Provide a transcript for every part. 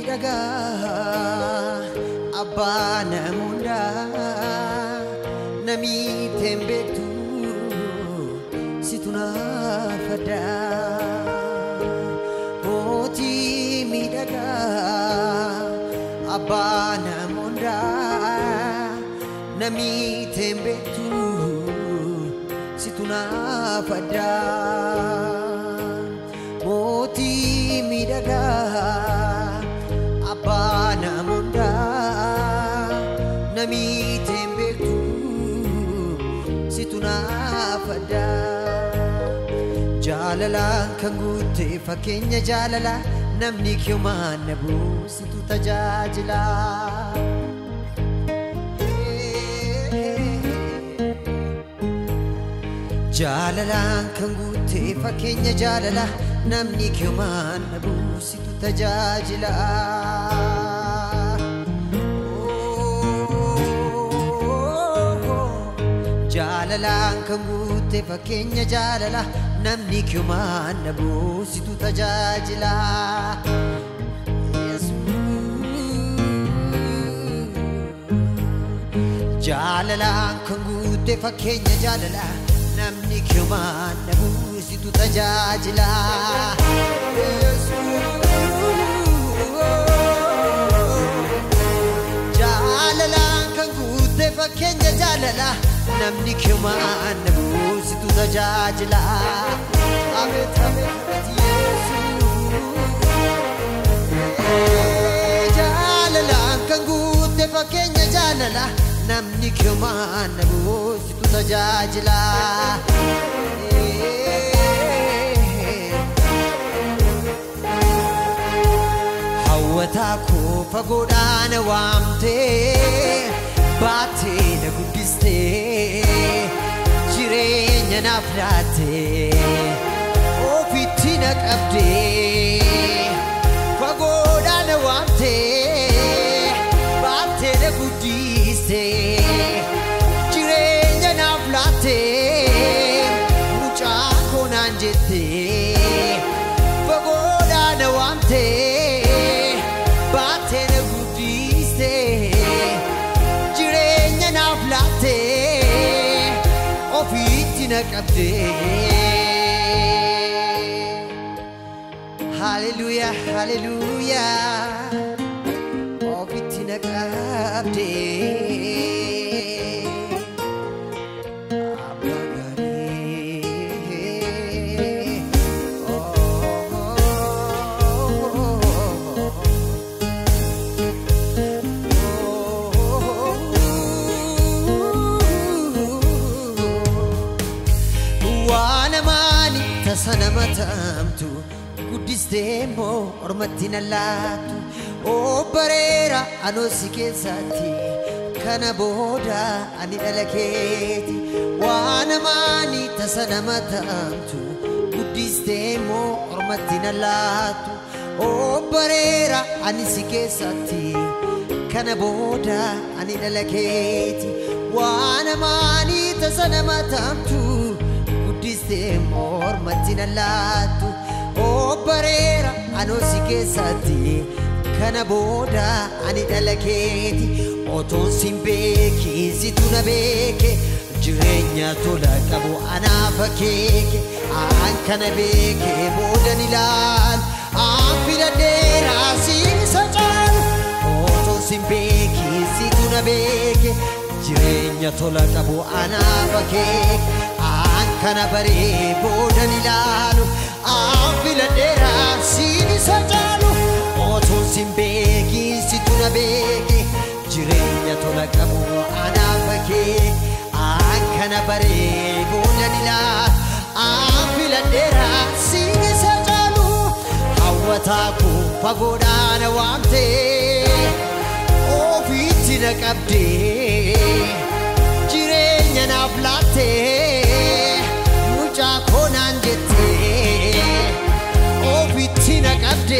miidhagaa abbaa namoondaa namiiteen beektu situ naafadhaa mootii miidhagaa abbaa namoondaa namiiteen beektu situ naafadhaa mootii miidhagaa abbaa namoondaa namiiteen beektu situ naafadhaa jaalalaan kan guutte fakkeenya jaalalaa namni kiyumaan na buusitu tajaajila. Jaalalaan kan guutte fakkeenya jaalalaa namni kiyumaan na buusitu tajaajila. Jaalalaan kan guutte fakkeenya jaalalaa namni kiyumaan na buusitu tajaajila. Jaalalaan kan guutte fakkeenya jaalalaa namni kiyumaan na buusitu tajaajila. Jaalalaan kan guutte fakkeenya jaalalaa namni kiyumaan na buusitu tajaajila. Abeet abeet abeet Yesuus. Jaalalaan kan guutte fakkeenya jaalalaa namni kiyumaan na buusitu tajaajila. Hawwataa koo fagoodhaan waamtee baattee na guddistee jireenya naaf laattee ofitti na qabdee fagoodhaan waamtee baattee na guddistee jireenya naaf laattee mucaa koonaan jettee fagoodhaan waamtee baattee na guddistee jireenya naaf laattee ofiitti na qabdee. Hallelujah, hallelujah. Ofitti na qabdee. Abbaa gaarii. Waan amaani tasa nama taamtu guddistee immoo ormatti na laattu obbareera anoosi keessaatti kana booda ani dhala keeti waan amaani tasa nama taamtu guddistee immoo ormatti na laattu obbareera ani si keessaatti kana booda ani dhala keeti waan amaani tasa nama taamtu guddistee mormatti na laattu obbareera anoosi keessaatti kana booda ani dhala keeti otoon sin beekiin situ na beeke jireenya tola qabu anaaf akeeke aan kana beeke boodan ilaalu aan filadheeraa siisa caalu otoon sin beekiin situ na beeke jireenya tola qabu anaaf akeeke aan kana baree boodan ilaalu aan filadheeraa siisa caalu otoon sin beekiin situ na beeke jireenya tola qabu anaaf akeeke aan kana baree boodan ilaalu aan filadheeraa siisa caalu hawwataa koo fagoodhaan waamtee ofiitti na qabdee jireenya naaf laattee mucaa koonaan jettee ofiitti na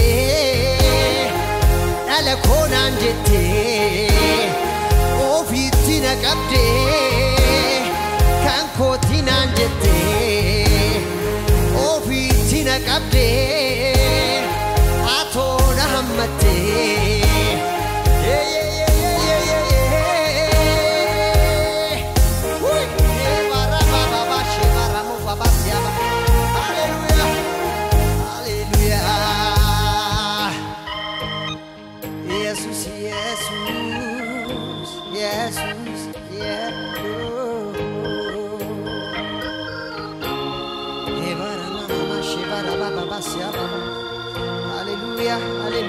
qabdee dhala koonaan jettee ofiitti na qabdee kan kooti naan jettee ofiitti na qabdee atoo na hammattee Hallelujah,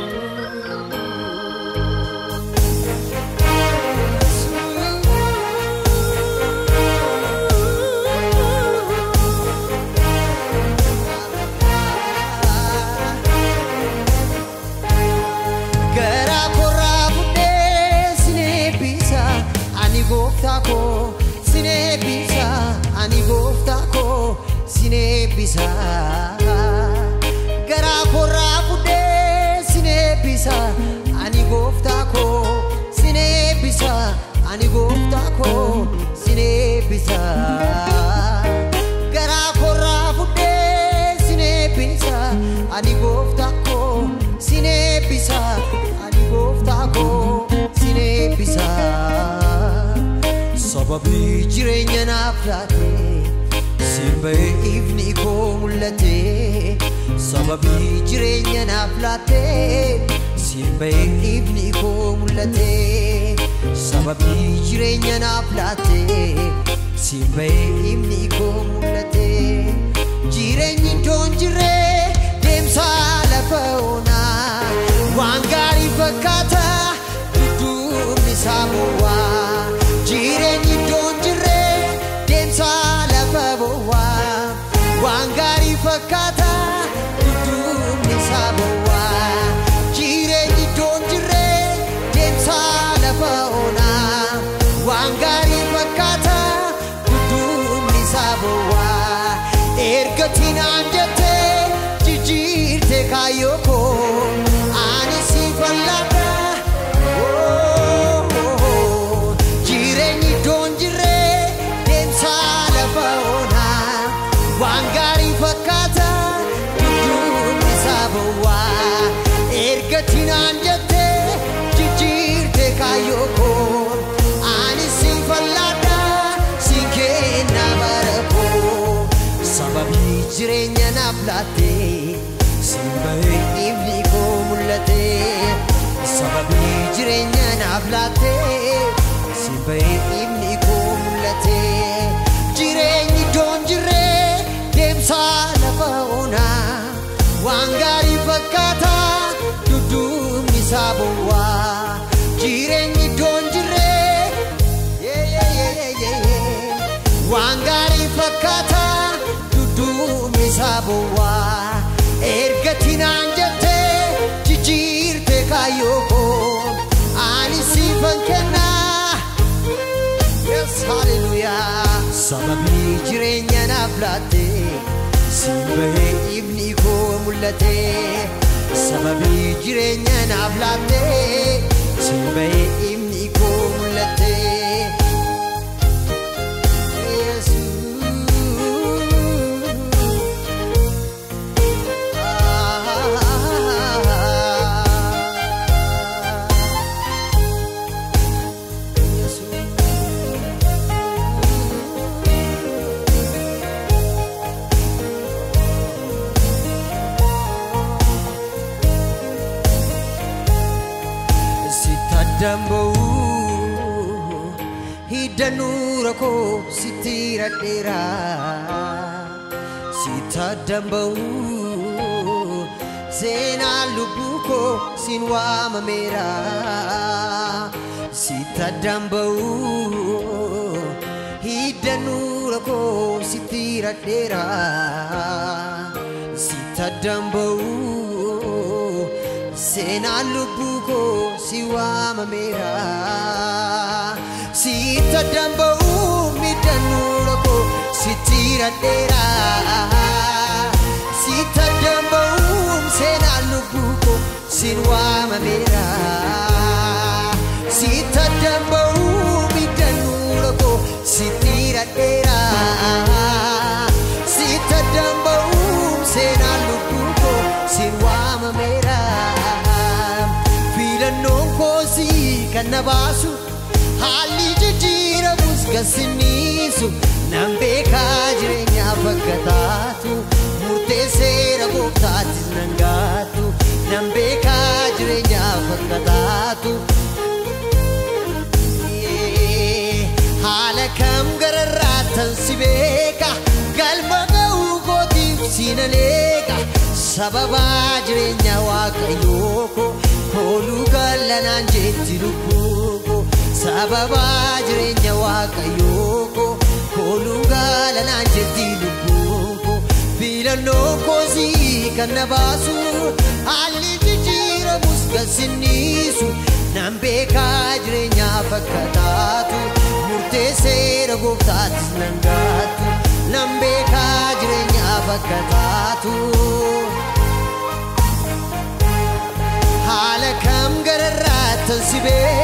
Garaa korraa buddee sinee bisa ani gooftaa koo sinee bisa ani gooftaa koo sinee bisa. Garaa korraa buddee sinee bisa ani gooftaa koo sinee bisa ani gooftaa koo sinee bisa. Garaa korraa buddee sinee bisa ani gooftaa koo sinee bisa ani gooftaa koo sinee bisa. Sababii jireenya naaf laate siin ba'ee ifni koo mul'ate. Sababii jireenya naaf laate siin ba'ee ifni koo mul'ate. Sababii jireenya naaf laate siin ba'ee ifni koo mul'ate. Jireenyi iddoon jiree deemsa lafa onaa waan gaarii fakkaata dudduubni isaa bowwaa. Jireenyi iddoon jiree deemsa lafa bowwaa waan gaarii fakkaata dudduubni isaa bowwaa. Jireenyi iddoon jiree deemsa lafa onaa waan gaarii fakkaata dudduubni isaa bowwaa. Ergatiin aan jettee jijjiirte kaayyoo koo ani si falladha. Jireenyi iddoon jiree deemsa lafa onaa waan gaarii fakkaata dudduubni isaa bowwaa. Ergatiin aan jettee jijjiirte kaayyoo koo ani si falladha si kenna bara koo. Sababii jireenya naaf laatte siin ba'ee ifni koo mul'ate. Sababii jireenya naaf laatte siin ba'ee ifni koo mul'ate. Jireenyi iddoon jiree deemsa lafa onaa waan gaarii fakkaata dudduubni isaa bowwaa. Jireenyi iddoon jiree yeah, yeah, yeah, yeah, yeah, yeah. waan gaarii fakkaata dudduubni isaa bowwaa. Ergatiin aan jettee jijjiirte kaayyoo koo ani siifan kennaa. Yes, hallelujah. Sababii jireenya naaf laatte siin ba'ee ifni koo mul'ate. Sababii jireenya naaf laatte siin ba'ee ifni koo mul'ate. Sittadamba'u hidda nuura koo sitti radheera. Sittadamba'u seenaan lubbuu koo sin waamameera. Sittadamba'u hidda nuura koo sitti radheera. Sittadamba'u seenaan lubbuu koo si waamameera. Sitta damba'u midhaan nuura koo sitti radheera. Sitta damba'u seenaan lubbuu koo sin waamameera. Sitta damba'u midhaan nuura koo sitti radheera. Sitta damba'u seenaan lubbuu koo sin waamameera. Filannoon koosii kan na baasu haalli jijjiiramus gassiniisu nan beekaa jireenyaaf akka taatu murteesseera gooftaatis nan gaatu nan beekaa jireenyaaf akka taatu. Haala kam gararraatan si beeka galma ga'uu kootiif si nan eega sababa jireenya waaqayyoo koo kooluu gallanaan jetti lubbuu koo sababa jireenya waaqayyoo koo kooluu gallanaan jetti lubbuu koo filannoo koosii kan na baasu haalli jijjiiramus kan sinniisu nan beekaa jireenyaaf akka taatu murteesseera gooftaatis nan gaatu nan beekaa jireenyaaf akka taatu. haala kam gararraattan si beeku